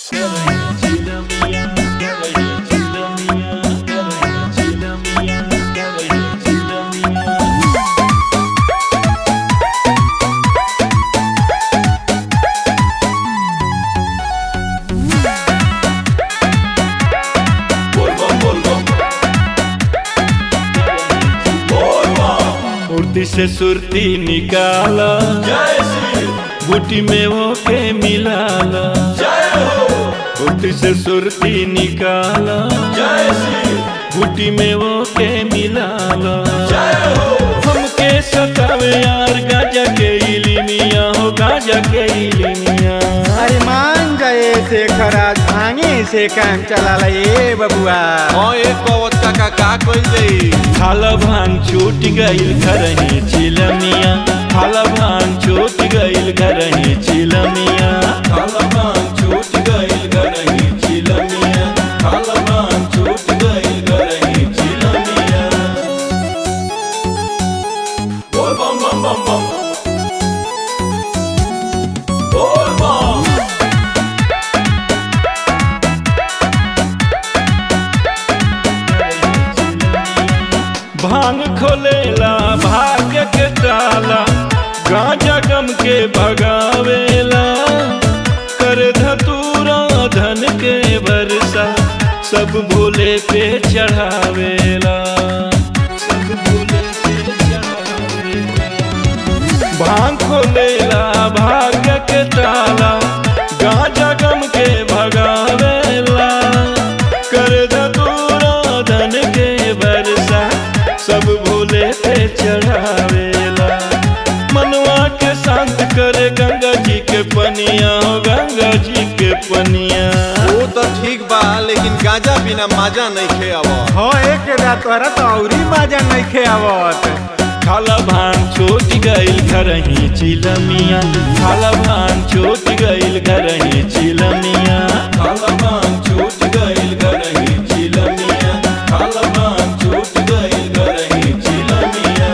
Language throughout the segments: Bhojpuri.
कुर्ती से सुरती निकाला बूटी में वो के मिलाला कुर्ती से सुरती निकाला बूटी में वो के मिलाला हमके सतावे यार गाजा के इलिमिया हो गाजा के इलिमिया अरे मान गए से खराज भांगे से काम चला ये बबुआ हाँ एक कवच काका का कइल जाई खाला भांग छूट गईल घरही चिलमिया खाला भांग छूट गईल घरही चिलमिया खाला भांग छूट गईल घरही चिलमिया खाला भांग छूट गईल घरही चिलमिया बोल बम बम बम बम बोल बम भांग खोलेला भाग्य के ताला गांजा गम के भगावेला कर धतूरा धन के वर्षा सब भोले पे चढ़ावेला सब भोले पे चढ़ावेला भांग खोलेला भाग्य के ताला गांजा गम के भगावेला कर धतूरा धन के वर्षा सब भोले पे चढ़ावेला मनवा के शांत करे गंगा जी के पनिया हो गंगा जी के पनिया वो तो ठीक बा लेकिन गांजा बिना मजा नहीं खे अब हो एक रात तोरा तो औरी मजा नहीं खे आवत खाला भांग छोट गईल घरही चिलमिया खाला भांग छोट गईल घरही चिलमिया खाला भांग छोट गईल घरही चिलमिया खाला भांग छोट गईल घरही चिलमिया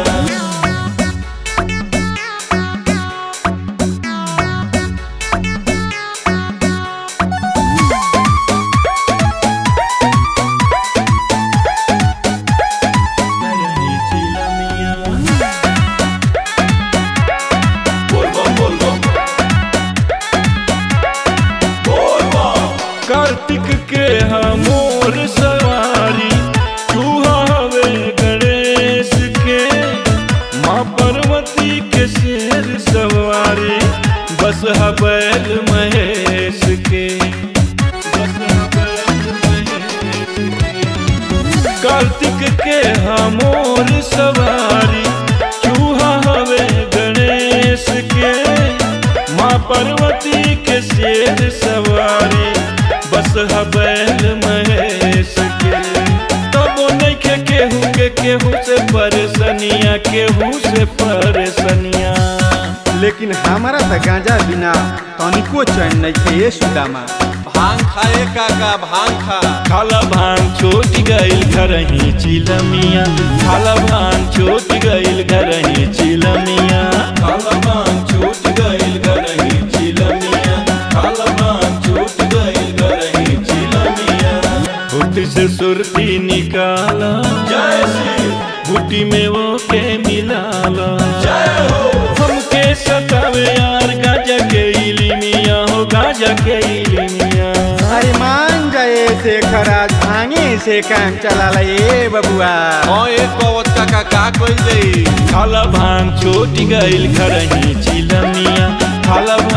घरही चिलमिया बोल बम बोल बम बोल बम कार्तिक के हमोर सवारी चूहा हवे गणेश के माँ पार्वती के शेर सवारी बस बैल महेश के बस बैल महेश के कार्तिक के हमोर सवारी चूहा हवे गणेश के माँ पार्वती के शेर सवारी बस बैल महेश के तबो नहीं के केहू के केहू से परेशानिया केहू से परेशानिया लेकिन हमारा तो गांजा बिना तनिको चैन नहीं खे ये सुदामा भांग खाए काका भांग खा खाला भांग छोट गईल घरही चिलमिया खाला भांग छोट गईल घरही चिलमिया खाला भांग छोट गईल घरही चिलमिया खाला भांग छोट गईल घरही चिलमिया फुट से सुरती निकाला जय श्री बूटी में वो के मिलाला जय हो हमके सतावे यार गाजा के इलिमिया हो गाजा के इलिमिया अरे मान गए से खराज भांगे से काम चला ये बबुआ हाँ एक कवच काका का कइल जाई खाला भांग छोट गईल घरही चिलमिया खाला